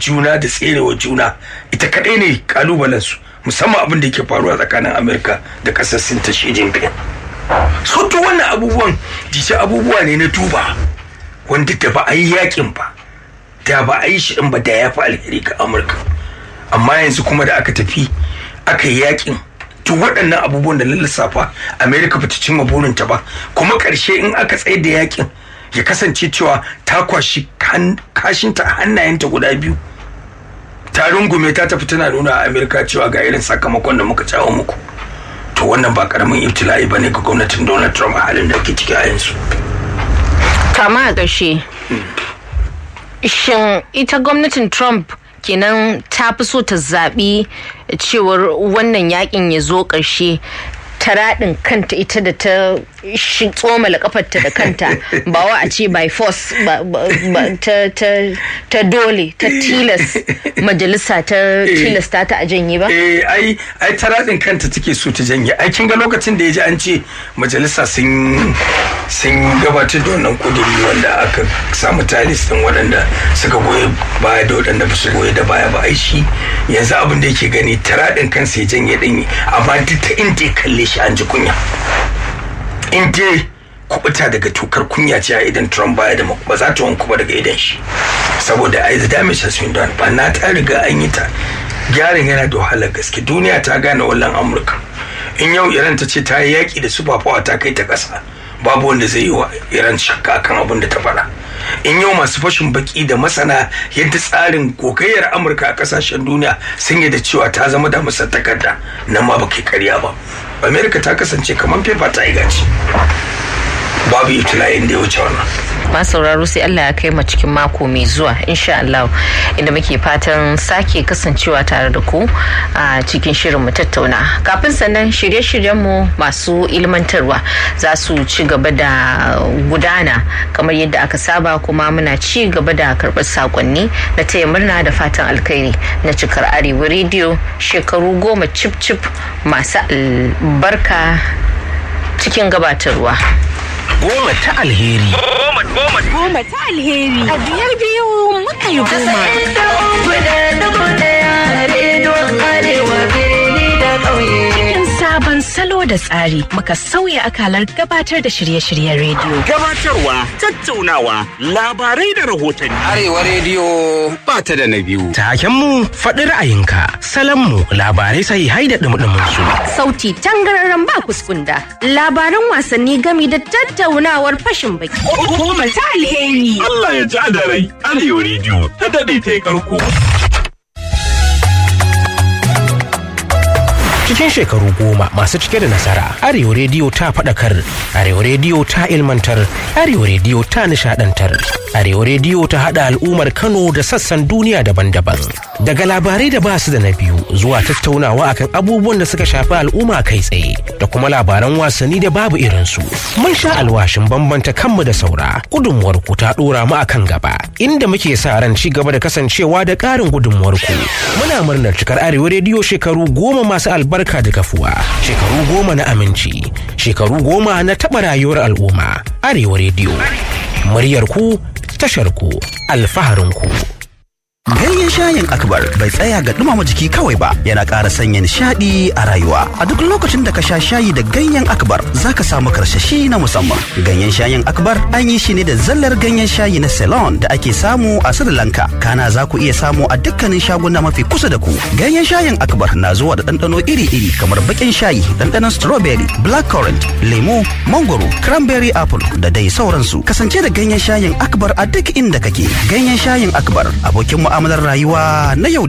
juna da tserewa juna ita kaɗai ne kalubalensu musamman abin da yake faruwa tsakanin amurka da ƙasar sin ta shi jinping so duk wannan abubuwan dice abubuwa ne na duba wanda da ba a yi yakin ba da ba a yi shi ɗin ba da ya fi alheri ga amurka amma yanzu kuma da aka tafi aka yi yakin duk waɗannan abubuwan da lissafa amerika ba ta cimma burinta ba kuma ƙarshe in aka tsaye da yakin ya kasance cewa ta kwashi kashinta a hannayenta guda biyu ta rungume ta tafi tana nuna a amerika cewa ga irin sakamakon da muka jawo muku to wannan ba karamin ibtila'i ba ne ga gwamnatin donald trump a halin da ake ciki a yanzu kama a ƙarshe shin ita gwamnatin trump kenan ta fi so ta zaɓi cewar wannan yakin ya zo ƙarshe ta raɗin kanta ita da ta tsomala kafarta da kanta ba wa a ce by force ta dole ta tilas majalisa ta tilasta ta a janye ba? eh ai ai ta raɗin kanta take so ta janye ai kin ga lokacin da ya ji an ce majalisa sun sun gabatar da wannan kuduri wanda aka samu talis din waɗanda suka goyi baya da waɗanda ba su goyi da baya ba ai shi yanzu abin da yake gani ta raɗin kansa ya janye ɗin amma duk ta inda ya kalle shi an ji kunya in dai kubuta daga tukar kunya ce a idan Trump baya da ba za ta wanku ba daga idan shi saboda ai the damage has been done ba na ta riga an yi ta gyaran yana da wahalar gaske duniya ta gane wallan Amurka in yau Iran ta ce ta yi yaki da superpower ta kai ta kasa babu wanda zai yi wa Iran shakka akan abin da ta faɗa in yau masu fashin baki da masana yadda tsarin gogayyar amurka a kasashen duniya sun yi da cewa ta zama da musar takarda nan ma ba kai karya ba amerika ta kasance kamar fefa ta yi gaci babu ibtila'in da ya wuce wannan ma sauraro sai Allah ya kai mu cikin mako mai zuwa insha Allah inda muke fatan sake kasancewa tare da ku a cikin shirin mu tattauna kafin sannan shirye-shiryen mu masu ilmantarwa za su ci gaba da gudana kamar yadda aka saba kuma muna ci gaba da karɓar sakonni na taya murna da fatan alkhairi na cikar arewa rediyo shekaru goma cip cip masu albarka cikin gabatarwa goma ta alheri. Goma ta alheri. A biyar biyu muka yi goma. Cikin sabon salo da tsari muka sauya akalar gabatar da shirye-shiryen rediyo. Gabatarwa, tattaunawa, labarai da rahotanni. Arewa rediyo ba ta da na biyu. Takenmu faɗi ra'ayinka, salanmu labarai sai hai da ɗumɗumin su. Sauti tangararren ba kuskunda, labaran wasanni gami da tattaunawar fashin baki. Goma ta alheri. Allah ya ji da rai, Arewa rediyo ta daɗe ta yi karko. Cikin shekaru goma masu cike da nasara, Arewa Rediyo ta faɗakar, Arewa Rediyo ta ilmantar, Arewa Rediyo ta nishaɗantar, Arewa Rediyo ta haɗa al'ummar Kano da sassan duniya daban-daban. Daga labarai da basu da na biyu zuwa tattaunawa akan abubuwan da suka shafi al'umma kai tsaye da kuma labaran wasanni da babu irinsu. Mun sha alwashin bambanta kanmu da saura, gudunmuwar ku ta ɗora mu akan gaba, inda muke sa ran ci gaba da kasancewa da ƙarin gudunmuwar ku. Muna murnar cikar Arewa Rediyo shekaru goma masu albarka barka da kafuwa shekaru goma na aminci shekaru goma na taɓa rayuwar al'umma arewa rediyo muryar ku tashar ku alfaharin ku Ganyen shayin akbar bai tsaya ga dumama jiki kawai ba yana ƙara sanya nishaɗi a rayuwa. A duk lokacin da ka sha shayi da ganyen akbar za ka samu karsashi na musamman. Ganyen shayin akbar an yi shi ne da zallar ganyen shayi na Ceylon da ake samu a Sri Lanka. Kana za ku iya samu a dukkanin shaguna mafi kusa da ku. Ganyen shayin akbar na zuwa da ɗanɗano iri-iri kamar baƙin shayi, ɗanɗanon strawberry, blackcurrant, lemu, mangoro, cranberry apple da dai sauransu. Kasance da ganyen shayin akbar a duk inda kake. Ganyen shayin akbar abokin mu'amalar rayuwa na yau